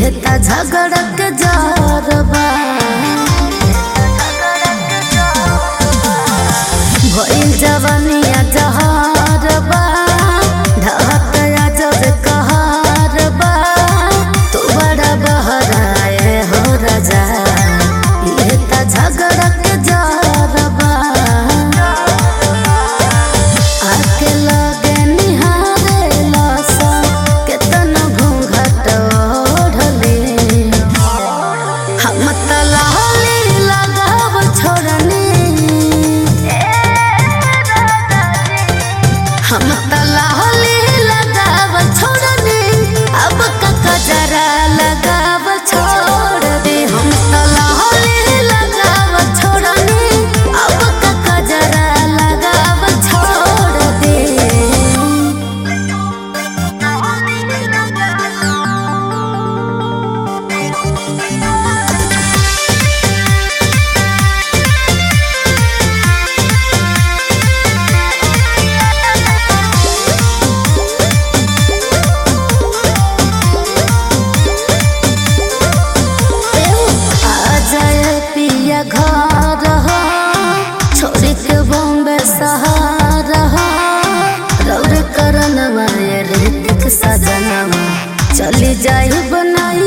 इहे त झगड़ के जरबा भइल जवानिया जहरबा ढहतया जब कहरबा तू बड़ा बहराए हो राजा इहे त झगड़ के जरबा आके लगे निहारे लसा केतन घूंघट ओढ़ले हम त लाली लगाव छोड़नी हम त लाली लगाव छोड़नी अब कका जरा लगाव छोड़ दे हम त लाली लगाव छोड़नी अब कका जरा लगाव छोड़ दे आ जाए पिया घर हो छोड़ के बॉम्बे सहारा हो रौर करन माया ऋतिक सजनवा चली जाई बनाई